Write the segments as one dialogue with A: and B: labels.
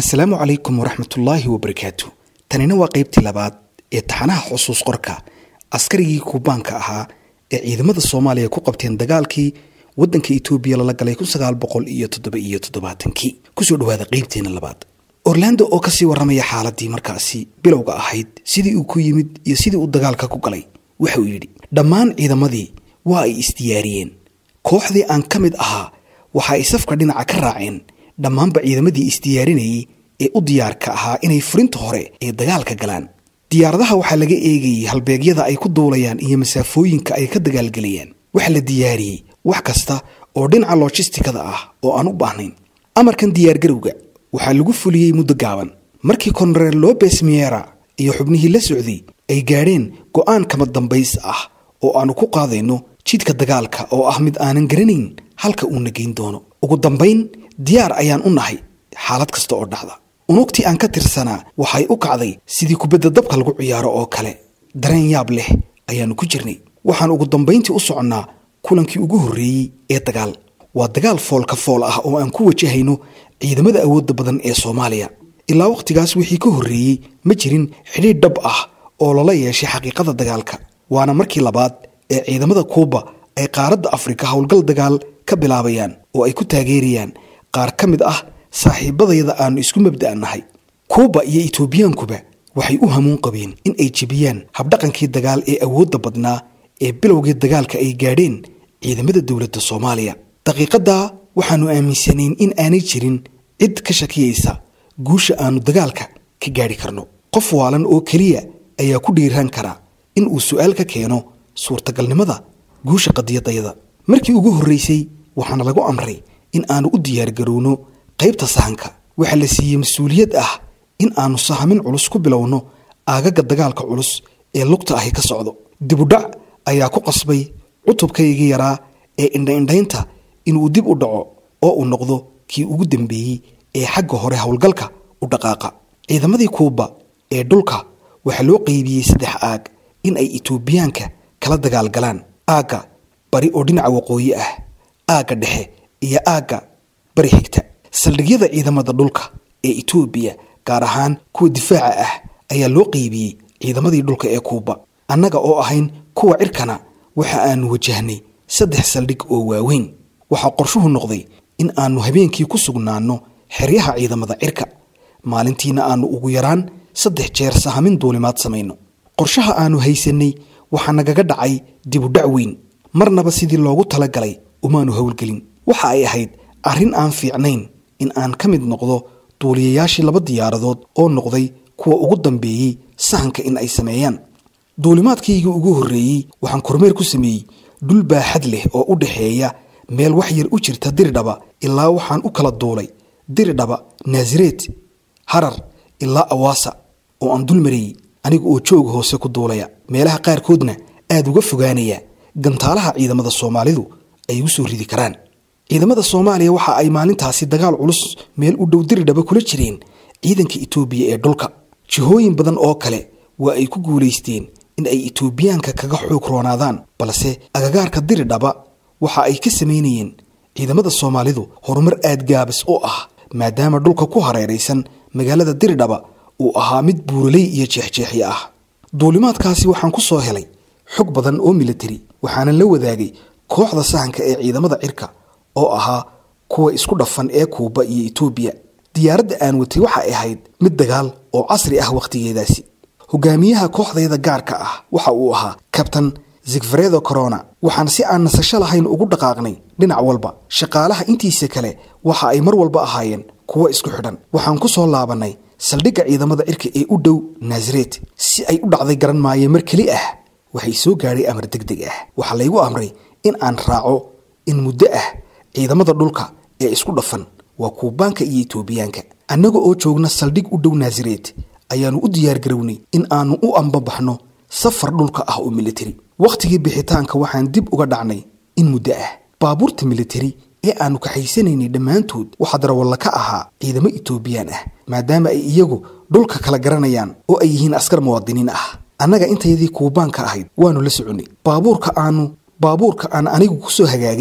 A: asalaamu calaykum waraxmatullaahi wabarakaatu tanina waa qaybtii labaad ee taxanaha xusuus qorka askarigii kuubaanka ahaa ee ciidamada soomaaliya ku qabteen dagaalkii waddanka etoobiya lala galay kun sagaal boqol iyo toddoba iyo toddobaatankii kusoo dhawaada qaybteena labaad orlando oo kasii warramaya xaaladii markaasi bilowga ahayd sidii uu ku yimid iyo sidii uu dagaalka ku galay waxa uu yidhi dhammaan ciidamadii waa ay isdiyaariyeen kooxdii aan ka mid ahaa waxa ay safka dhinaca ka raaceen dhammaanba ciidamadii isdiyaarinayay ee u diyaarka ahaa inay furinta hore ee dagaalka galaan diyaaradaha waxaa laga eegayay halbeegyada ay ku duulayaan iyo masaafooyinka ay ka dagaalgelayaan waxaa la diyaariyey wax kasta oo dhinaca lojistikada ah oo aan u baahnayn amarkan diyaargarowga waxaa lagu fuliyey muddo gaaban markii konareel lobes miera iyo xubnihii la socday ay gaadheen go'aan kama dambays ah oo aanu ku qaadayno jidka dagaalka oo ah mid aanan garanayn halka uuna geyn doono ugu dambayn diyaar ayaan u nahay xaalad kasta oo dhacda unugtii aan ka tirsanaa waxay u kacday sidii kubadda dabka lagu ciyaaro oo kale dareen yaab leh ayaannu ku jirnay waxaan ugu dambayntii u soconnaa kulankii ugu horreeyey ee dagaal waa dagaal foolka fool ah oo aan ku wajahayno ciidamada awoodda badan ee soomaaliya ilaa wakhtigaas wixii ka horreeyey ma jirin xidhiidh dhab ah oo lala yeeshay xaqiiqada dagaalka waana markii labaad ee ciidamada kuuba ay qaaradda afrika howlgal dagaal ka bilaabayaan oo ay ku taageerayaan qaar ka mid ah saaxiibadayada aannu isku mabda'a nahay kuuba iyo etoobiyaankuba waxay u hamuun qabeen in ay jebiyaan habdhaqankii dagaal ee awoodda badnaa ee bilowgii dagaalka ay gaadheen ciidamada dowladda soomaaliya daqiiqaddaa waxaannu aaminsanayn in aanay jirin cid ka shakiyaysa guusha aannu dagaalka ka gaadhi karno qof waalan oo keliya ayaa ku dhiiraan kara in uu su'aal ka keeno suurtagalnimada guusha qadiyadayada markii ugu horraysay waxaana lagu amray in aannu u diyaargarowno qaybta sahanka waxaa la siiyey mas-uuliyad ah in aannu sahamin culus ku bilowno aagaga dagaalka culus ee lugta ahi ka socdo dibudhac ayaa ku qasbay cutubkaygii yaraa ee indhaindhaynta inuu dib u dhaco oo uu noqdo kii ugu dambeeyey ee xagga hore howlgalka u dhaqaaqa ciidamadii kuuba ee dhulka waxaa loo qeybiyey saddex aag in ay etoobiyaanka kala dagaalgalaan aagga bari oo dhinaca waqooyi ah aagga dhexe iyo aagga bari xigta saldhigyada ciidamada dhulka ee etoobiya gaar ahaan kuwa difaaca ah ayaa loo qeybiyey ciidamadii dhulka ee kuuba annaga oo ahayn kuwa cirkana waxa aannu wajahnay saddex saldhig oo waaweyn waxaa qorshuhu noqday in aannu habeenkii ku sugnaanno xeryaha ciidamada cirka maalintiina aannu ugu yaraan saddex jeer sahamin duulimaad samayno qorshaha aannu haysannay waxaa nagaga dhacay dibudhac weyn marnaba sidii loogu talagalay umaanu howlgelin waxa ay ahayd arrin aan fiicnayn in aan ka mid noqdo duuliyayaashii laba diyaaradood oo noqday kuwa ugu dambeeyey sahanka in ay sameeyaan duulimaadkaygii ugu horreeyey waxaan kormeer ku sameeyey dhul baaxad leh oo u dhexeeya meel wax yar u jirta diridhaba ilaa waxaan u kala duulay diridhaba naasireed harar ilaa awaasa oo aan dul marayey aniga oo joog hoose ku duulaya meelaha qaarkoodna aad uga fogaanaya gantaalaha ciidamada soomaalidu ay igu soo ridi karaan ciidamada soomaaliya waxa ay maalintaasi dagaal culus meel u dhow diridhaba kula jireen ciidanka etoobiya ee dhulka jihooyin badan oo kale waa ay ku guulaysteen in ay etoobiyaanka kaga xoog roonaadaan balse agagaarka diridhaba waxa ay ka samaynayeen ciidamada soomaalidu horumar aad gaabis u ah maadaama dhulka ku hareeraysan magaalada diridhaba uu ahaa mid buuraley iyo jeexjeexyo ah duulimaadkaasi waxaan ku soo helay xog badan oo militari waxaanan la wadaagay kooxda sahanka ee ciidamada cirka oo ahaa kuwa isku dhafan ee kuuba iyo etoobiya diyaaradda aan watay waxay ahayd mid dagaal oo casri ah wakhtigeedaasi hogaamiyaha kooxdayda gaarka ah waxa uu ahaa kabtan zigfaredo corona waxaan si aan nasasho lahayn ugu dhaqaaqnay dhinac walba shaqaalaha intiisa kale waxa ay mar walba ahaayeen kuwo isku xidhan waxaan ku soo laabannay saldhigga ciidamada cirka ee u dhow naasareed si ay u dhacday garan maayo mar keli ah waxay soo gaadhay amar deg deg ah waxaa laygu amray in aan raaco in muddo ah ciidamada dhulka ee isku dhafan waa kuubaanka iyo etoobiyaanka annaga oo joogna saldhig u dhow naasareed ayaannu u diyaargarownay in aannu u ambabaxno safar dhulka ah oo militari wakhtigii bixitaanka waxaan dib uga dhacnay in muddo ah baabuurta militari ee aannu kaxaysanaynay dhammaantood waxaa darawalla ka ahaa ciidamo etoobiyaan ah maadaama ay iyagu dhulka kala garanayaan oo ay yihiin askar muwaadiniin ah annaga intayadii kuubaanka ahayd waannu la soconnay baabuurka aanu baabuurka aan anigu ku soo hagaagay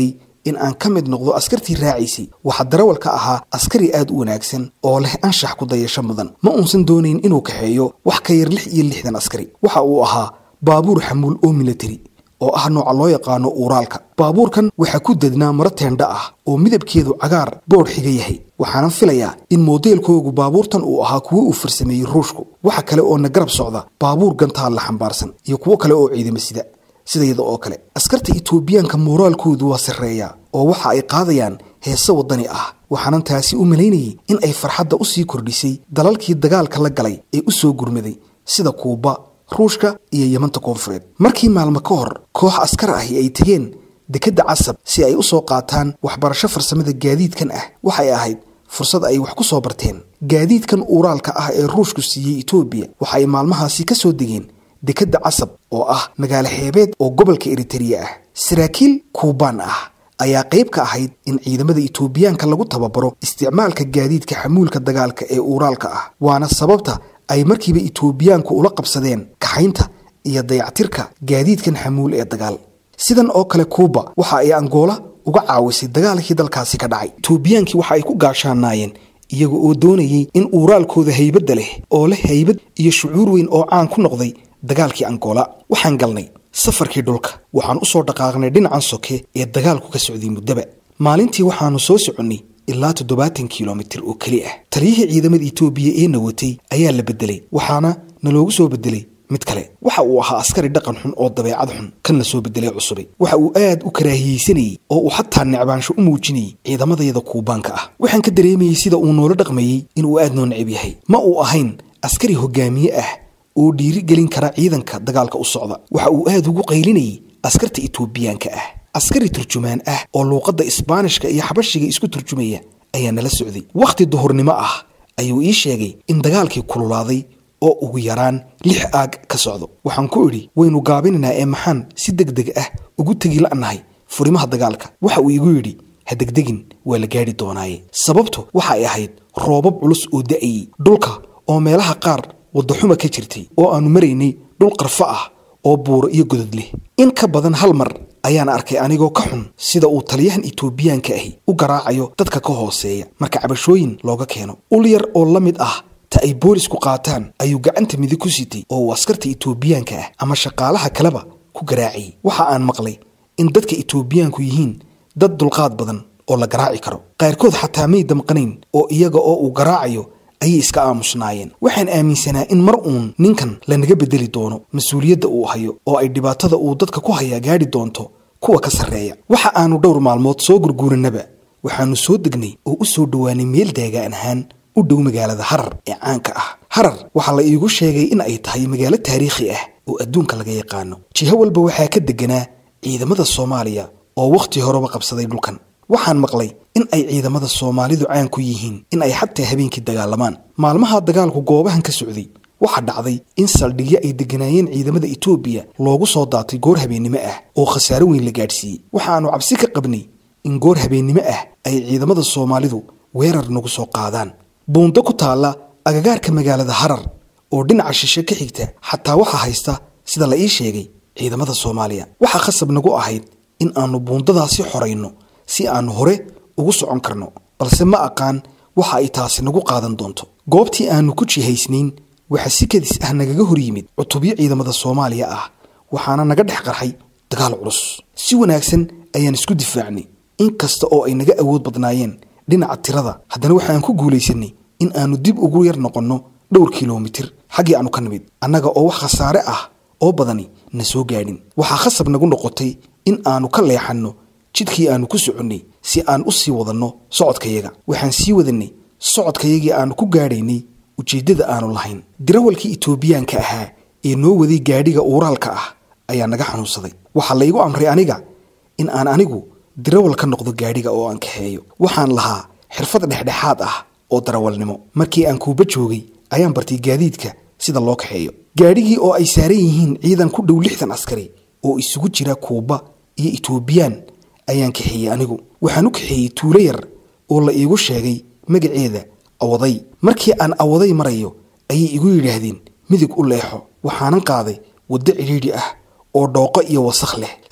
A: in aan ka mid noqdo askartii raacaysay waxaa darawalka ahaa askari aad u wanaagsan oo leh anshax ku dayasho mudan ma uusan doonayn inuu kaxeeyo wax ka yar lix iyo lixdan askari waxa uu ahaa baabuur xamuul oo militari oo ah nooca loo yaqaano uuraalka baabuurkan waxaa ku dednaa maro teendha ah oo midabkeedu cagaar boodh xiga yahay waxaana filayaa in moodeelkoogu baabuurtan uu ahaa kuwo uu farsameeyey ruushku waxa kale oo na garab socda baabuur gantaal la xambaarsan iyo kuwo kale oo ciidamo sida sidayada oo kale askarta itoobiyaanka mooraalkoodu waa sarreeya oo waxa ay qaadayaan heese waddani ah waxaanan taasi u malaynayay in ay farxadda u sii kordhisay dalalkii dagaalka la galay ee u soo gurmaday sida kuuba ruushka iyo yamanta koonfureed markii maalmo ka hor koox askar ahi ay tegeen dekedda casab si ay u soo qaataan waxbarasho farsamada gaadiidkan ah waxay ahayd fursad ay wax ku soo barteen gaadiidkan uuraalka ah ee ruushku siiyey etoobiya waxa ay maalmahaasi ka soo degeen dekedda casab oo ah magaalo xeebeed oo gobolka eritereya ah saraakiil kuubaan ah ayaa qayb ka ahayd in ciidamada itoobiyaanka lagu tababaro isticmaalka gaadiidka xamuulka dagaalka ee uuraalka ah waana sababta ay markiiba itoobiyaanku ula qabsadeen kaxaynta iyo dayactirka gaadiidkan xamuul ee dagaal sidan oo kale kuuba waxa ay angoola uga caawisay dagaalkii dalkaasi ka dhacay itoobiyaankii waxa ay ku gaashaanaayeen iyaga oo doonayay in uuraalkooda haybadda leh oo leh haybad iyo shucuur weyn oo caan ku noqday dagaalkii angoola waxaan galnay safarkii dhulka waxaan u soo dhaqaaqnay dhinacan soke ee dagaalku ka socday muddaba maalintii waxaannu soo soconnay ilaa toddobaatan kilomitir oo keli ah taliyihii ciidamada itoobiya ee na watay ayaa la beddelay waxaana naloogu soo beddelay mid kale waxa uu ahaa askari dhaqan xun oo dabeecad xun kan la soo beddelay cusubay waxa uu aad u karaahiyeysanayey oo uu xataa necbaansho u muujinayay ciidamadayada kuubaanka ah waxaan ka dareemayey sida uu noola dhaqmayey inuu aad noo necab yahay ma uu ahayn askari hogaamiye ah oo dhiiri gelin kara ciidanka dagaalka u socda waxa uu aad ugu qaylinayay askarta itoobiyaanka ah askari turjumaan ah oo luuqadda isbaanishka iyo xabashiga isku turjumaya ayaa nala socday wakhti duhurnimo ah ayuu ii sheegay in dagaalkii kululaaday oo ugu yaraan lix aag ka socdo waxaan ku idhi waynu gaabinaynaa ee maxaan si deg deg ah ugu tegi la'nahay furimaha dagaalka waxa uu igu yidhi ha degdegin waa la gaadhi doonaaye sababtu waxa ay ahayd roobab culus oo da'ayey dhulka oo meelaha qaar waddaxuma ka jirtay oo aannu maraynay dhul qarfo ah oo buuro iyo godod leh in ka badan hal mar ayaan arkay anigoo ka xun sida uu taliyahan itoobiyaanka ahi u garaacayo dadka ka hooseeya marka cabashooyin looga keeno ul yar oo la mid ah ta ay boolisku qaataan ayuu gacanta midig ku sitay oo uu askarta itoobiyaanka ah ama shaqaalaha kaleba ku garaacayay waxa aan maqlay in dadka itoobiyaanku yihiin dad dulqaad badan oo la garaaci karo qaarkood xataa may damqanayn oo iyaga oo uu garaacayo ayay iska aamusnaayeen waxaan aaminsanaa in mar uun ninkan lanaga beddeli doono mas-uuliyadda uu hayo oo ay dhibaatada uu dadka ku hayaa gaadhi doonto kuwa ka sarreeya waxa aanu dhowr maalmood soo gurguuranaba waxaannu soo degnay oo u soo dhowaanay meel daagaan ahaan u dhow magaalada harar ee caanka ah harar waxaa la iigu sheegay in ay tahay magaalo taariikhi ah oo adduunka laga yaqaano jiho walba waxaa ka deganaa ciidamada soomaaliya oo wakhti horeba qabsaday dhulkan waxaan maqlay in ay ciidamada soomaalidu caan ku yihiin in ay xataa habeenkii dagaalamaan maalmaha dagaalku goobahan ka socday waxaa dhacday in saldhigyo ay degganaayeen ciidamada itoobiya loogu soo daatay goor habeennimo ah oo khasaaro weyn la gaadhsiiyey waxaannu cabsi ka qabnay in goor habeennimo ah ay ciidamada soomaalidu weerar nagu soo qaadaan buundo ku taalla agagaarka magaalada harar oo dhinaca shishe ka xigta xataa waxaa haysta sida la ii sheegay ciidamada soomaaliya waxaa khasab nagu ahayd in aannu buundadaasi xorayno si aannu hore ugu socon karno balse ma aqaan waxa ay taasi nagu qaadan doonto goobtii aannu ku jihaysnayn waxaa si kadis ah nagaga hor yimid cutubyo ciidamada soomaaliya ah waxaana naga dhex qarxay dagaal culus si wanaagsan ayaan isku difaacnay in kasta oo ay naga awood badnaayeen dhinaca tirada haddana waxaan ku guulaysanay in aannu dib ugu yar noqonno dhowr kilomitir xaggii aannu ka nimid annaga oo wax khasaare ah oo badani na soo gaadhin waxaa khasab nagu noqotay in aannu ka leexanno jidkii aannu ku soconnay si aan u sii wadanno socodkayaga waxaan sii wadannay socodkayagii aannu ku gaadhaynay ujeeddada aannu lahayn dirawalkii itoobiyaanka ahaa ee noo waday gaadhiga uuraalka ah ayaa naga xanuunsaday waxaa laygu amray aniga in aan anigu dirawal ka noqdo gaadhiga oo aan kaxeeyo waxaan lahaa xirfad dhexdhexaad ah oo darawalnimo markii aan kuuba joogay ayaan bartay gaadiidka sida loo kaxeeyo gaadhigii oo ay saaran yihiin ciidan ku dhow lixdan askari oo isugu jira kuuba iyo itoobiyaan ayaan kaxeeyey anigu waxaan u kaxeeyey tuulo yar oo la iigu sheegay magaceeda awaday markii aan awaday marayo ayay igu yidhaahdeen midig u leexo waxaanan qaaday waddo cidhiidhi ah oo dhooqo iyo wasakh leh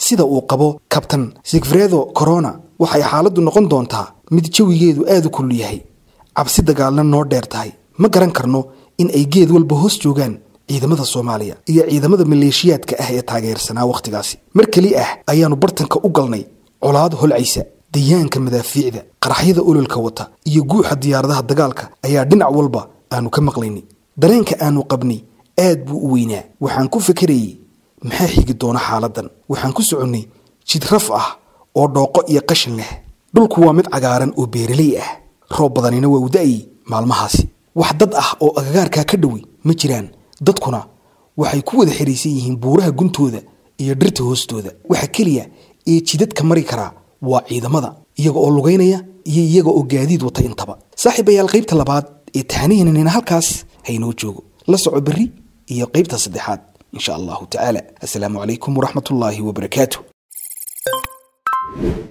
A: sida uu qabo kabtan sigfredo corona waxay xaaladdu noqon doontaa mid jawigeedu aad u kulul yahay cabsi dagaalna noo dheer tahay ma garan karno in ay geed walba hoos joogaan ciidamada soomaaliya iyo ciidamada maleeshiyaadka ah ee taageersanaa wakhtigaasi mar keli ah ayaannu bartanka u galnay colaad holcaysa dayaanka madaafiicda qaraxyada ololka wata iyo guuxa diyaaradaha dagaalka ayaa dhinac walba aanu ka maqlaynay dareenka aanu qabnay aad buu u weynaa waxaan ku fekerayey maxaa xigi doona xaaladan waxaan ku soconnay jid raf ah oo dhooqo iyo qashin leh dhulku waa mid cagaaran oo beeraley ah roob badanina waa u da'ayey maalmahaasi wax dad ah oo agagaarkaa ka dhowi ma jiraan dadkuna waxay ku wada xidhaysan yihiin buuraha guntooda iyo dhirta hoostooda waxa keliya ee jidadka mari karaa waa ciidamada iyaga oo lugaynaya iyo iyaga oo gaadiid wata intaba saaxiibayaal qaybta labaad ee taxanihiinanina halkaas haynoo joogo la soco berri iyo qaybta saddexaad insha allahu tacaala assalaamu calaykum waraxmatullaahi wabarakaatu